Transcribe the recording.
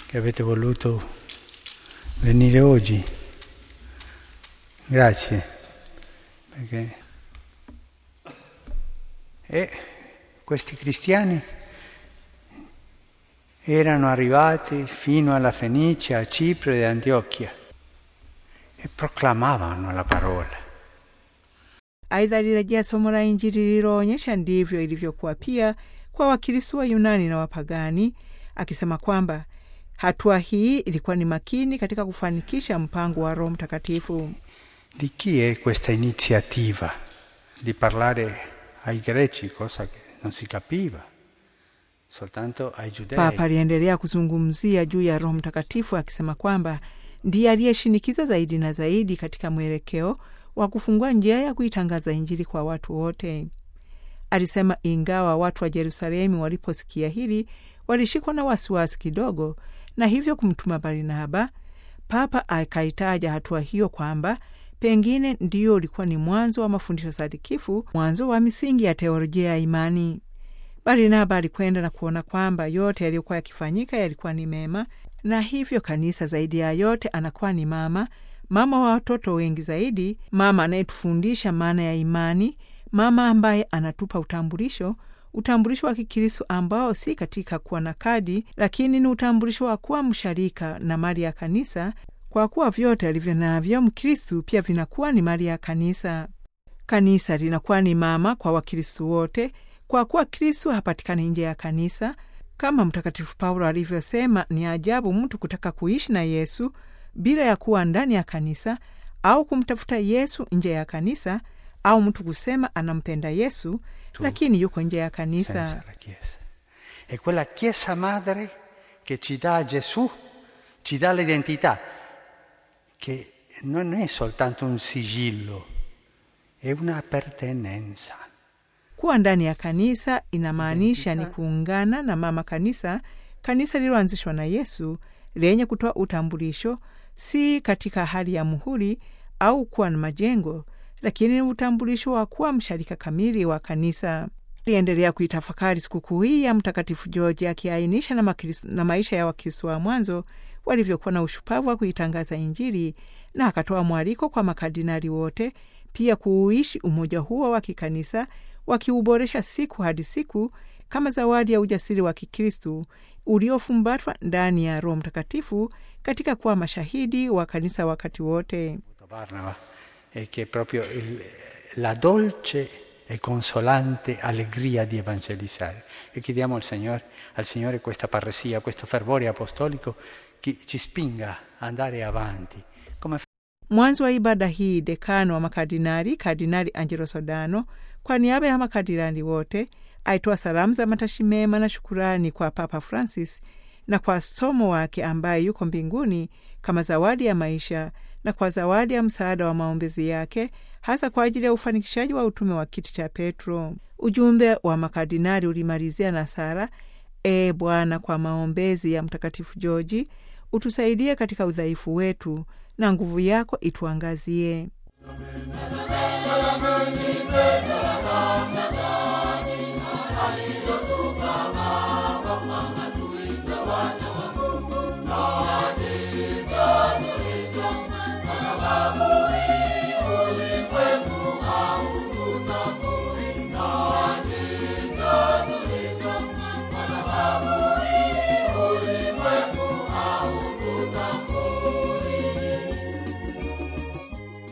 che avete voluto venire oggi. Grazie. Perché... E questi cristiani erano arrivati fino alla Fenicia, a Cipro e Antiochia e proclamavano la parola. Aidha, alirejea somo la Injili lililoonyesha ndivyo ilivyokuwa pia kwa Wakristo wa Yunani na wapagani, akisema kwamba hatua hii ilikuwa ni makini katika kufanikisha mpango wa Roho Mtakatifu. Di chi è questa iniziativa di parlare ai greci, cosa che non si capiva, soltanto ai giudei? Papa aliendelea kuzungumzia juu ya Roho Mtakatifu akisema kwamba ndiye aliyeshinikiza zaidi na zaidi katika mwelekeo wa kufungua njia ya kuitangaza Injili kwa watu wote. Alisema ingawa watu wa Yerusalemu waliposikia hili walishikwa na wasiwasi kidogo, na hivyo kumtuma Barnaba. Papa akaitaja hatua hiyo kwamba pengine ndiyo ulikuwa ni mwanzo wa mafundisho sadikifu, mwanzo wa misingi ya teolojia ya imani. Barnaba alikwenda na kuona kwamba yote yaliyokuwa yakifanyika yalikuwa ni mema, na hivyo kanisa zaidi ya yote anakuwa ni mama, mama wa watoto wengi zaidi, mama anayetufundisha maana ya imani, mama ambaye anatupa utambulisho, utambulisho wa Kikristo ambao si katika kuwa na kadi, lakini ni utambulisho wa kuwa msharika na mali ya kanisa, kwa kuwa vyote alivyo navyo Mkristu pia vinakuwa ni mali ya kanisa. Kanisa linakuwa ni mama kwa Wakristu wote, kwa kuwa Kristu hapatikani nje ya kanisa. Kama Mtakatifu Paulo alivyosema, ni ajabu mtu kutaka kuishi na Yesu bila ya kuwa ndani ya kanisa au kumtafuta Yesu nje ya kanisa, au mtu kusema anampenda Yesu Tu. lakini yuko nje ya kanisa. senza la Chiesa. È quella Chiesa madre che ci dà Gesù, ci dà l'identità, che non è soltanto un sigillo, è un'appartenenza. Kuwa ndani ya kanisa inamaanisha ni kuungana na mama kanisa, kanisa lililoanzishwa na Yesu lenye kutoa utambulisho, si katika hali ya muhuri au kuwa na majengo, lakini ni utambulisho wa kuwa msharika kamili wa kanisa. Aliendelea kuitafakari sikukuu hii ya Mtakatifu George akiainisha na, makris- na maisha ya Wakristo wa mwanzo walivyokuwa na ushupavu wa kuitangaza Injili, na akatoa mwaliko kwa makardinali wote pia kuuishi umoja huo wa kikanisa wakiuboresha siku hadi siku kama zawadi ya ujasiri wa Kikristu uliofumbatwa ndani ya Roho Mtakatifu katika kuwa mashahidi wa kanisa wakati wote. Barnaba è che è proprio il- la dolce e consolante allegria di evangelizzare. E chiediamo al Signore, al Signore questa parresia, questo fervore apostolico che ci spinga ad andare avanti. Come Mwanzo wa ibada hii, dekano wa makardinali Kardinali Angelo Sodano, kwa niaba ya makardinali wote, aitoa salamu za matashi mema na shukurani kwa Papa Francis na kwa somo wake ambaye yuko mbinguni kama zawadi ya maisha na kwa zawadi ya msaada wa maombezi yake hasa kwa ajili ya ufanikishaji wa utume wa kiti cha Petro. Ujumbe wa makardinali ulimalizia na sala: E Bwana, kwa maombezi ya Mtakatifu Georgi utusaidie katika udhaifu wetu na nguvu yako ituangazie.